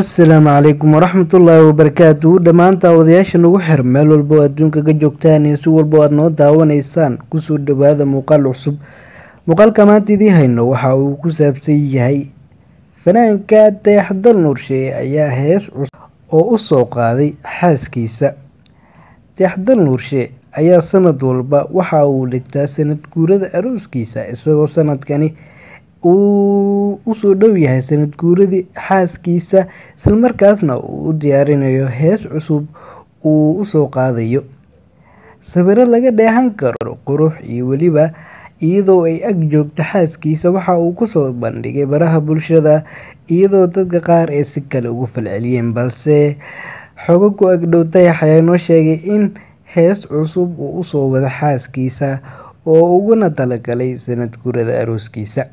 asalaamu calaykum waraxmatullaahi wabarakaatuhu dhammaan daawadayaasha nagu xir meel walba oo adduunka ka joogtaan iyo si walba oo aad noo daawanaysaan kusoo dhawaada muuqaal cusub muuqaalka maanta idii hayno waxa uu ku saabsan yahay fanaanka dayaxdal nuurshe ayaa hees cusub oo u soo qaaday xaaskiisa dayaxdal nuurshe ayaa sanad walba waxa uu dhigtaa sanad guurada arooskiisa isagoo sanadkani uu usoo dhow yahay sanad guuradii xaaskiisa islamarkaasna uu u diyaarinayo hees cusub uu usoo qaadayo sawiro laga dheehan karo qurux iyo weliba iyadoo ay ag joogto xaaskiisa waxa uu kusoo bandhigay baraha bulshada iyadoo dadka qaar ay si kale ugu falceliyeen balse xogo ku agdhow dayax ayaa noo sheegay in hees cusub uu usoo wado xaaskiisa oo uguna talagalay sanad guurada arooskiisa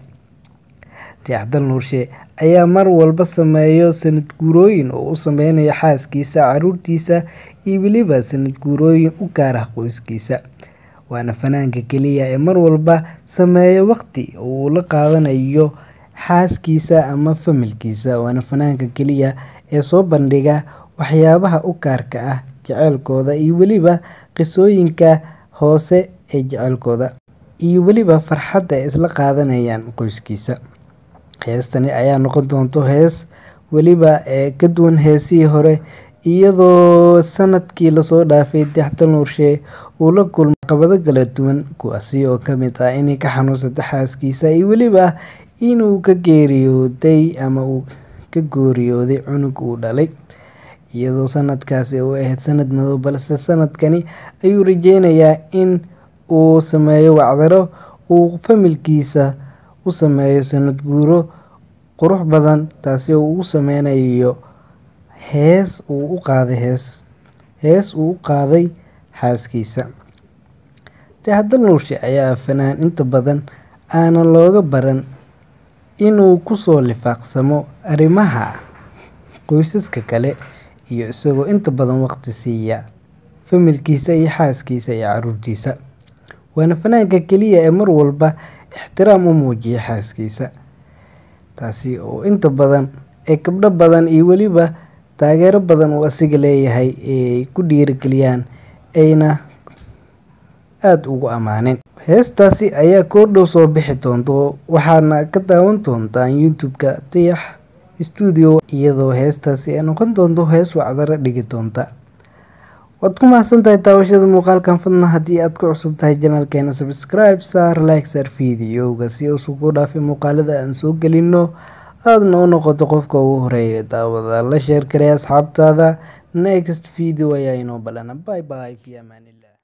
dayaxdal nuurshe ayaa mar walba sameeyo sanad guurooyin oo u sameynayo xaaskiisa caruurtiisa iyo weliba sanad guurooyin u gaar ah qoyskiisa waana fanaanka keliya ee mar walba sameeyo waqti uu la qaadanayo xaaskiisa ama familkiisa waana fanaanka keliya ee soo bandhiga waxyaabaha u gaarka ah jeceylkooda iyo weliba qisooyinka hoose ee jeceylkooda iyo weliba farxadda ay isla qaadanayaan qoyskiisa heestani ayaa noqon doonto hees weliba ee ka duwan heesihii hore iyadoo sanadkii lasoo dhaafay dayaxdal nuurshe uu la kulmay caqabado kala duwan kuwaasi oo kamid ah inay ka xanuunsata xaaskiisa iyo weliba inuu ka geeriyooday ama uu ka gooriyooday cunug uu dhalay iyadoo sanadkaasi u ahayd sanad madow balse sanadkani ayuu rajeynayaa in uu sameeyo wacdaro uu familkiisa u sameeyo sanad guuro qurux badan taasi oo uu sameynayo hees uu u qaaday hees hees uu u qaaday xaaskiisa dayaxdal nuurshe ayaa fanaan inta badan aanan looga baran inuu kusoo lifaaqsamo arrimaha qoysaska kale iyo isagoo inta badan waqti siiya familkiisa iyo xaaskiisa iyo caruurtiisa waana fanaanka keliya ee mar walba ixtiraam u muujiya xaaskiisa taasi oo inta badan ee gabdho badan iyo weliba taageero badan uu asiga leeyahay eeay ku dhiirigeliyaan ayna aada ugu ammaaneen heestaasi ayaa koordhow soo bixi doonto waxaadna ka daawan doontaan youtube-ka dayax stuudio iyadoo heestaasi ay noqon doonto hees wacdaro dhigi doonta waad ku mahadsan tahay daawashada muuqaalkan fadna haddii aad ku cusub tahay janaalkeena subscribe saar like saar videoga si uusu ku dhaafay muuqaalada aan soo gelino aadna u noqoto qofka ugu horeeya daawada la sheer karay asxaabtaada next video ayaa inoo balana bye bye fi amaanillah